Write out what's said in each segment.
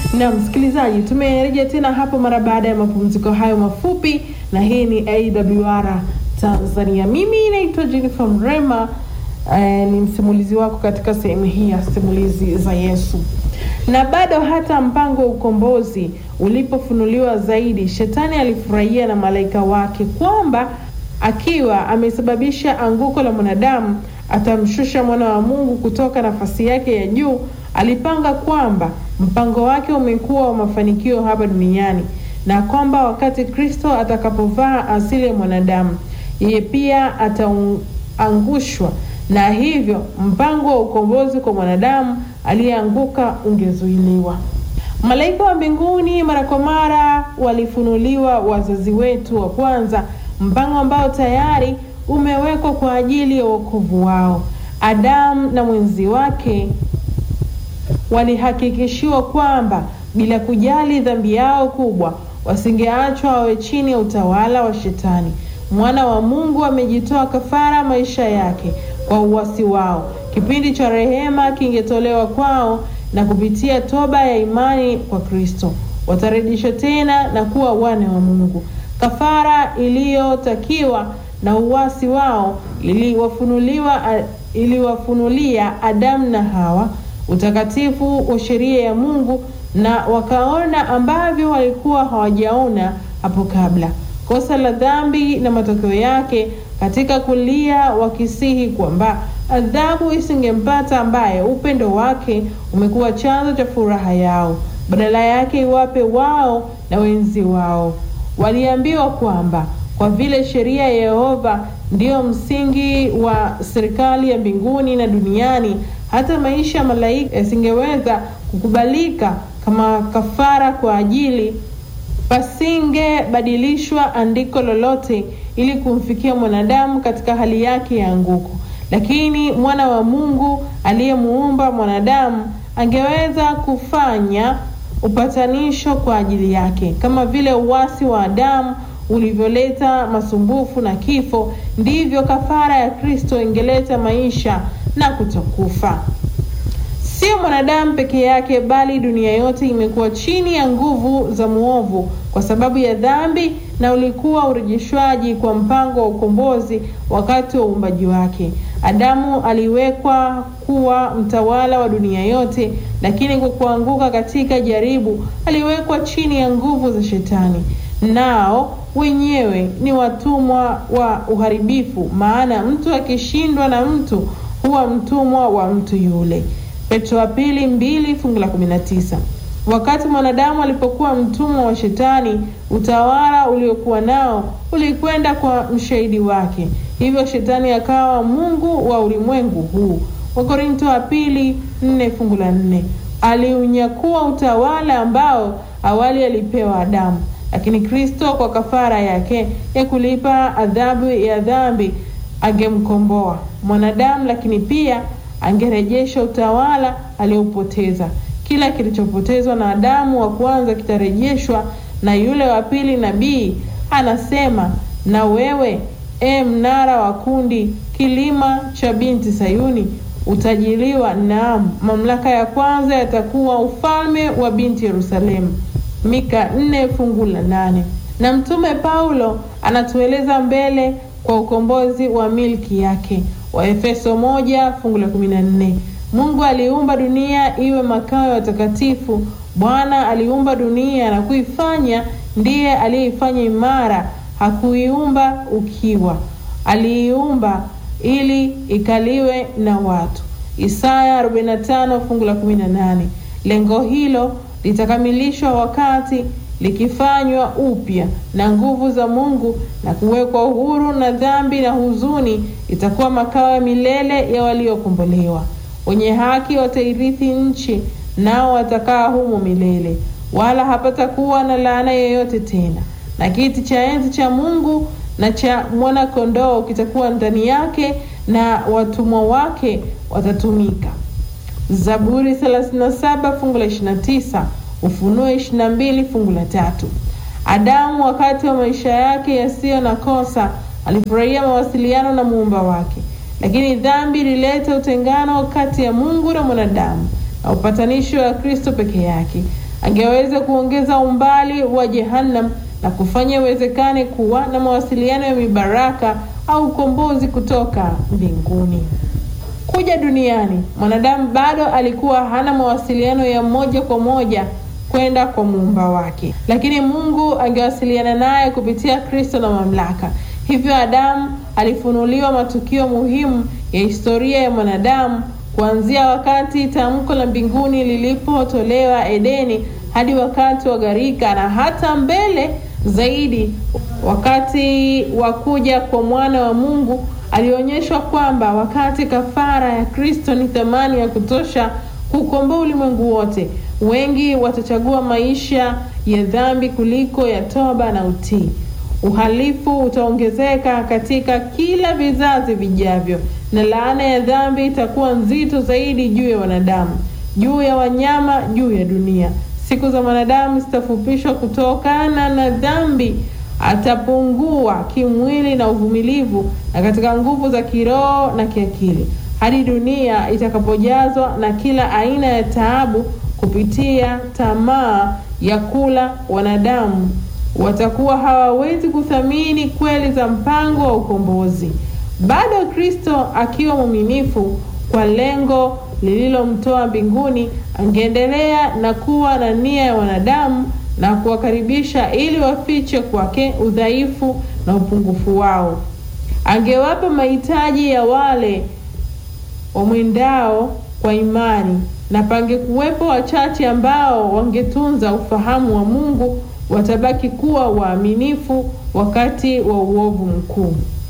Na msikilizaji, tumerejea tena hapo mara baada ya mapumziko hayo mafupi, na hii ni AWR Tanzania. Mimi naitwa Jennifer Mrema, eh, ni msimulizi wako katika sehemu hii ya simulizi za Yesu. Na bado hata mpango wa ukombozi ulipofunuliwa zaidi, shetani alifurahia na malaika wake kwamba akiwa amesababisha anguko la mwanadamu atamshusha mwana wa Mungu kutoka nafasi yake ya juu. Alipanga kwamba mpango wake umekuwa wa mafanikio hapa duniani na kwamba wakati Kristo atakapovaa asili ya mwanadamu, yeye pia ataangushwa, na hivyo mpango wa ukombozi kwa mwanadamu aliyeanguka ungezuiliwa. Malaika wa mbinguni mara kwa mara walifunuliwa wazazi wetu wa kwanza, mpango ambao tayari umewekwa kwa ajili ya wokovu wao. Adamu na mwenzi wake walihakikishiwa kwamba bila kujali dhambi yao kubwa, wasingeachwa wawe chini ya utawala wa Shetani. Mwana wa Mungu amejitoa kafara maisha yake kwa uasi wao. Kipindi cha rehema kingetolewa kwao, na kupitia toba ya imani kwa Kristo watarejeshwa tena na kuwa wana wa Mungu. Kafara iliyotakiwa na uasi wao iliwafunuliwa iliwafunulia Adamu na Hawa utakatifu wa sheria ya Mungu, na wakaona ambavyo walikuwa hawajaona hapo kabla, kosa la dhambi na matokeo yake katika kulia, wakisihi kwamba adhabu isingempata ambaye upendo wake umekuwa chanzo cha furaha yao, badala yake iwape wao na wenzi wao. Waliambiwa kwamba kwa vile sheria ya Yehova ndiyo msingi wa serikali ya mbinguni na duniani, hata maisha ya malaika yasingeweza kukubalika kama kafara kwa ajili, pasingebadilishwa andiko lolote ili kumfikia mwanadamu katika hali yake ya anguko. Lakini mwana wa Mungu aliyemuumba mwanadamu angeweza kufanya upatanisho kwa ajili yake, kama vile uasi wa Adamu ulivyoleta masumbufu na kifo, ndivyo kafara ya Kristo ingeleta maisha na kutokufa. Sio mwanadamu peke yake, bali dunia yote imekuwa chini ya nguvu za mwovu kwa sababu ya dhambi, na ulikuwa urejeshwaji kwa mpango wa ukombozi wakati wa uumbaji wake. Adamu aliwekwa kuwa mtawala wa dunia yote, lakini kwa kuanguka katika jaribu aliwekwa chini ya nguvu za Shetani, nao wenyewe ni watumwa wa uharibifu, maana mtu akishindwa na mtu huwa mtumwa wa mtu yule. Petro wa pili mbili fungu la kumi na tisa. Wakati mwanadamu alipokuwa mtumwa wa Shetani, utawala uliokuwa nao ulikwenda kwa mshahidi wake, hivyo Shetani akawa mungu wa ulimwengu huu. Wakorinto wa pili nne fungu la nne. Aliunyakua utawala ambao awali alipewa Adamu, lakini Kristo kwa kafara yake ya kulipa adhabu ya dhambi angemkomboa mwanadamu, lakini pia angerejesha utawala aliopoteza. Kila kilichopotezwa na Adamu wa kwanza kitarejeshwa na yule wa pili. Nabii anasema, na wewe e mnara wa kundi, kilima cha binti Sayuni, utajiliwa, naam, mamlaka ya kwanza yatakuwa ufalme wa binti Yerusalemu. Mika nne fungu la nane. Na mtume Paulo anatueleza mbele kwa ukombozi wa milki yake Waefeso moja fungu la kumi na nne. Mungu aliumba dunia iwe makao ya watakatifu. Bwana aliumba dunia na kuifanya, ndiye aliyeifanya imara, hakuiumba ukiwa, aliiumba ili ikaliwe na watu. Isaya 45 fungu la 18. Lengo hilo litakamilishwa wakati likifanywa upya na nguvu za Mungu na kuwekwa uhuru na dhambi na huzuni, itakuwa makao ya milele ya waliokombolewa. Wenye haki watairithi nchi, nao watakaa humo milele, wala hapatakuwa na laana yoyote tena. Na kiti cha enzi cha Mungu na cha mwana kondoo kitakuwa ndani yake, na watumwa wake watatumika. Zaburi 37 fungu la 29. Ufunuo 22 fungu la tatu. Adamu wakati wa maisha yake yasiyo na kosa alifurahia mawasiliano na muumba wake, lakini dhambi ilileta utengano kati ya Mungu na mwanadamu na upatanisho wa Kristo peke yake. angeweza kuongeza umbali wa Jehannam na kufanya iwezekane kuwa na mawasiliano ya mibaraka au ukombozi kutoka mbinguni. Kuja duniani, mwanadamu bado alikuwa hana mawasiliano ya moja kwa moja kwenda kwa muumba wake, lakini Mungu angewasiliana naye kupitia Kristo na mamlaka. Hivyo Adamu alifunuliwa matukio muhimu ya historia ya mwanadamu kuanzia wakati tamko la mbinguni lilipotolewa Edeni hadi wakati wa gharika na hata mbele zaidi, wakati wa kuja kwa mwana wa Mungu. Alionyeshwa kwamba wakati kafara ya Kristo ni thamani ya kutosha kukomboa ulimwengu wote, wengi watachagua maisha ya dhambi kuliko ya toba na utii. Uhalifu utaongezeka katika kila vizazi vijavyo, na laana ya dhambi itakuwa nzito zaidi juu ya wanadamu, juu ya wanyama, juu ya dunia. Siku za mwanadamu zitafupishwa kutokana na dhambi. Atapungua kimwili na uvumilivu, na katika nguvu za kiroho na kiakili, hadi dunia itakapojazwa na kila aina ya taabu kupitia tamaa ya kula. Wanadamu watakuwa hawawezi kuthamini kweli za mpango wa ukombozi. Bado Kristo akiwa mwaminifu kwa lengo lililomtoa mbinguni, angeendelea na kuwa na nia ya wanadamu na kuwakaribisha ili wafiche kwake udhaifu na upungufu wao. Angewapa mahitaji ya wale wamwendao kwa imani, na pangekuwepo wachache ambao wangetunza ufahamu wa Mungu, watabaki kuwa waaminifu wakati wa uovu mkuu.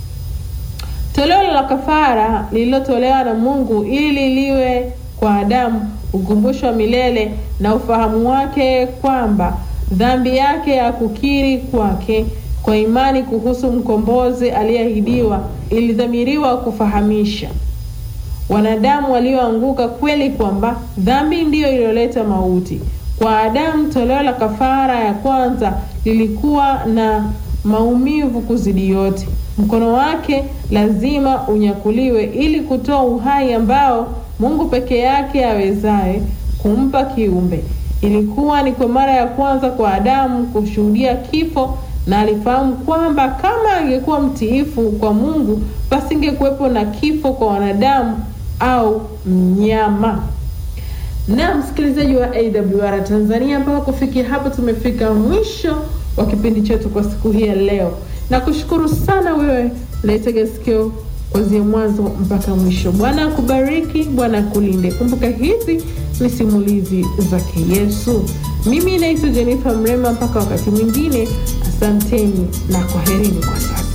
Toleo la kafara lililotolewa na Mungu ili liwe kwa Adamu ukumbusho wa milele na ufahamu wake kwamba dhambi yake ya kukiri kwake kwa imani kuhusu mkombozi aliyeahidiwa ilidhamiriwa kufahamisha wanadamu walioanguka kweli kwamba dhambi ndiyo iliyoleta mauti. Kwa Adamu, toleo la kafara ya kwanza lilikuwa na maumivu kuzidi yote. Mkono wake lazima unyakuliwe ili kutoa uhai ambao Mungu peke yake awezaye kumpa kiumbe. Ilikuwa ni kwa mara ya kwanza kwa Adamu kushuhudia kifo, na alifahamu kwamba kama angekuwa mtiifu kwa Mungu, pasingekuwepo na kifo kwa wanadamu au mnyama. Na msikilizaji wa AWR Tanzania, mpaka kufikia hapo tumefika mwisho wa kipindi chetu kwa siku hii ya leo, na kushukuru sana wewe unaitega sikio kuanzia mwanzo mpaka mwisho. Bwana akubariki, Bwana akulinde. Kumbuka hizi ni simulizi zake Yesu. Mimi naitwa Jennifer Mrema, mpaka wakati mwingine, asanteni na kwaherini kwa sasa.